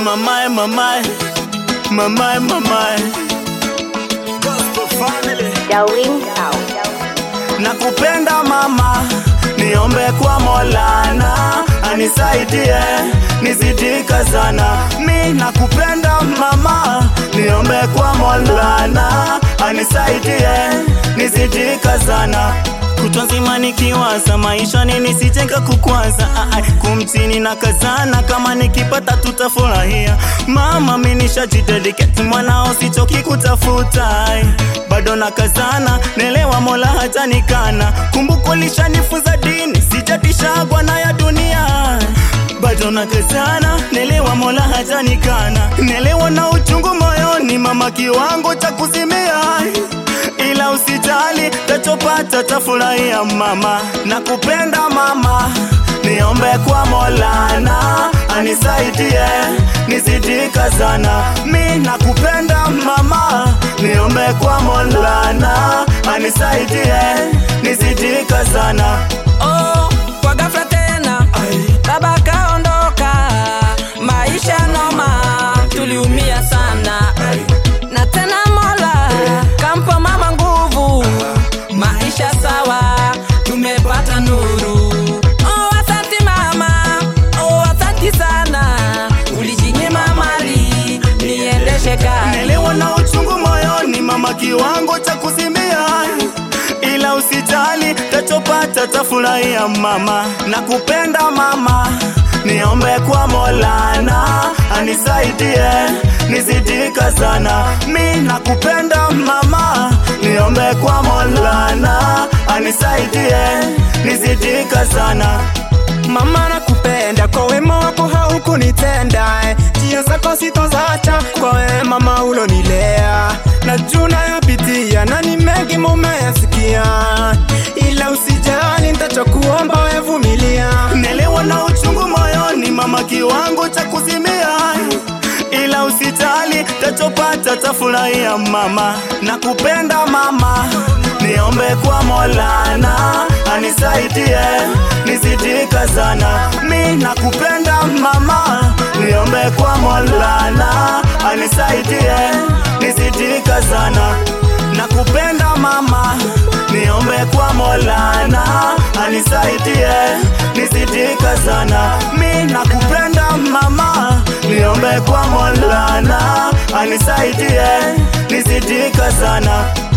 Mamae, mamae, mamae, mamae. Gospel family. Darwin Sound. Nakupenda mama, niombe kwa Molana anisaidie nizidika sana. Mi nakupenda mama, niombe kwa Molana anisaidie nizidika sana. Kutwa nzima nikiwaza maisha nini sijeka kukwaza ah, ah, kumtini na kazana kama nikipata tutafurahia mama mi nishajidedicate mwanao sichoki kutafuta ai. bado na kazana nelewa mola hata nikana kumbuko lishanifunza dini sijatishagwa na ya dunia bado na kazana nelewa mola hata nikana nelewa na uchungu moyoni mama kiwango cha kuzimia ila usijali tachopata tafurahia mama nakupenda mama niombe kwa molana anisaidie nizidika sana mi nakupenda mama niombe kwa molana anisaidie nizidika sana Oh, kwa ghafla tena baba kaondoka, maisha noma, tuliumia sana na tena Mola kampa mama nguvu, maisha sawa, tumepata nuru. Oh, asante mama, oh, asante sana, ulijinyima mali niendeshe gari. Nelewa na uchungu moyoni mama kiwango cha kuzimia ila usijali tachopata tafurahia mama nakupenda mama niombe kwa molana anisaidie nizidika sana mi nakupenda mama niombe kwa molana anisaidie nizidika sana Mama nakupenda kwa wema wako haukunitenda eh. njia zako sitozacha kwa wema mama ulonilea na juu nayopitia na ni mengi mumeyasikia ila usijali ntachokuomba wevumilia Nelewa na uchungu moyoni mama kiwango cha kuzimia ila usijali tachopata tafurahia mama nakupenda mama niombe kwa molana anisaidie nizidika sana mi nakupenda mama niombe kwa molana anisaidie nizidika sana nakupenda mama niombe kwa molana anisaidie nizidika sana mi nakupenda mama niombe kwa molana anisaidie nizidika sana